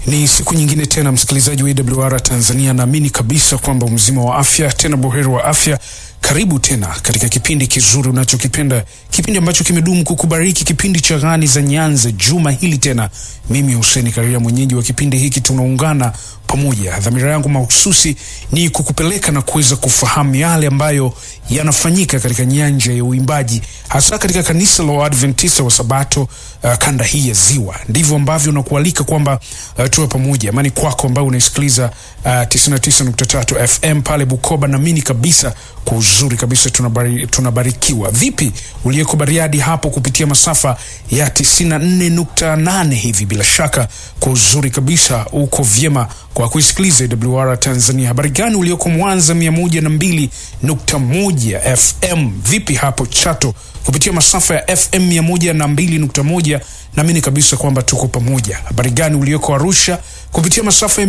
Ni siku nyingine tena, msikilizaji wa AWR Tanzania, naamini kabisa kwamba mzima wa afya, tena buheri wa afya. Karibu tena katika kipindi kizuri unachokipenda, kipindi ambacho kimedumu kukubariki, kipindi cha Ghani za Nyanza. Juma hili tena, mimi Hussein Karia, mwenyeji wa kipindi hiki, tunaungana pamoja. Dhamira yangu mahususi ni kukupeleka na kuweza kufahamu yale ambayo yanafanyika katika nyanja ya uimbaji, hasa katika kanisa la Waadventista wa Sabato uh, kanda hii ya Ziwa. Ndivyo ambavyo nakualika kwamba uh, tuwe pamoja. Amani kwako ambayo unaisikiliza uh, 99.3 FM pale Bukoba. Naamini kabisa kwa uzuri kabisa tunabari, tunabarikiwa. Vipi uliyeko Bariadi hapo kupitia masafa ya 94.8 hivi, bila shaka kwa uzuri kabisa uko vyema kwa kuisikiliza AWR Tanzania. Habari gani ulioko Mwanza 102.1 FM? Vipi hapo Chato kupitia masafa ya FM 102.1? Naamini kabisa kwamba tuko pamoja. Habari gani ulioko Arusha kupitia masafa ya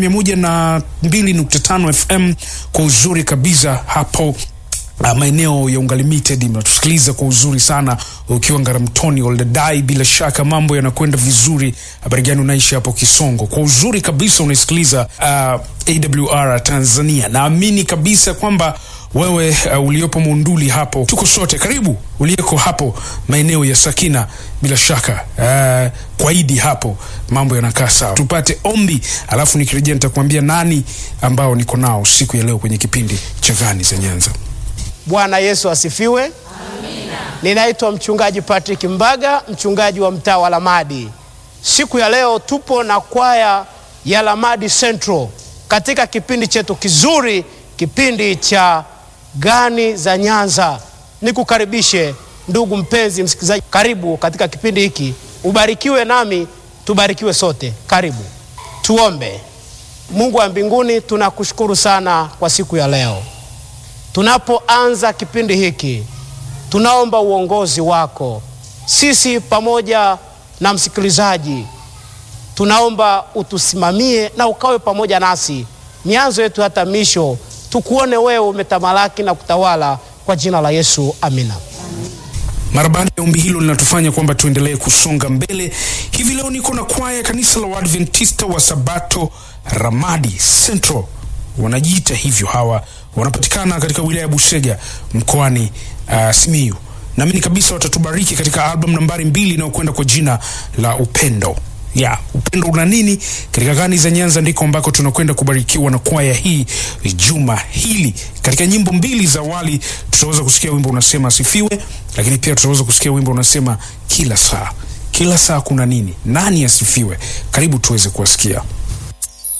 102.5 FM? Kwa uzuri kabisa hapo Uh, maeneo ya Unga Limited mnatusikiliza kwa uzuri sana ukiwa Ngaramtoni Oldadai, bila shaka mambo yanakwenda vizuri. Habari gani unaishi hapo Kisongo? Kwa uzuri kabisa unaisikiliza uh, AWR Tanzania. Naamini kabisa kwamba wewe uh, uliopo Monduli hapo, tuko sote. Karibu uliyeko hapo maeneo ya Sakina, bila shaka uh, kwa Idi hapo mambo yanakaa sawa. Tupate ombi, alafu nikirejea nitakuambia nani ambao niko nao siku ya leo kwenye kipindi cha Ghani za Nyanza. Bwana Yesu asifiwe. Amina. Ninaitwa mchungaji Patrick Mbaga, mchungaji wa mtaa wa Lamadi. Siku ya leo tupo na kwaya ya Lamadi Central katika kipindi chetu kizuri, kipindi cha Ghani za Nyanza. Nikukaribishe ndugu mpenzi msikilizaji, karibu katika kipindi hiki, ubarikiwe nami tubarikiwe sote. Karibu tuombe. Mungu wa mbinguni, tunakushukuru sana kwa siku ya leo. Tunapoanza kipindi hiki, tunaomba uongozi wako, sisi pamoja na msikilizaji, tunaomba utusimamie na ukawe pamoja nasi mianzo yetu hata misho, tukuone wewe umetamalaki na kutawala, kwa jina la Yesu, amina. Mara baada ya ombi hilo linatufanya kwamba tuendelee kusonga mbele. Hivi leo niko na kwaya ya kanisa la Waadventista wa Sabato Ramadi Central, wanajiita hivyo hawa wanapatikana katika wilaya ya Busega mkoani uh, Simiyu. Naamini kabisa watatubariki katika album nambari mbili inayokwenda kwa jina la Upendo. Ya, upendo una nini? Katika Ghani za Nyanza ndiko ambako tunakwenda kubarikiwa na kwaya hii juma hili. Katika nyimbo mbili za awali tutaweza kusikia wimbo unasema asifiwe, lakini pia tutaweza kusikia wimbo unasema kila saa. Kila saa kuna nini? Nani asifiwe? Karibu tuweze kuwasikia.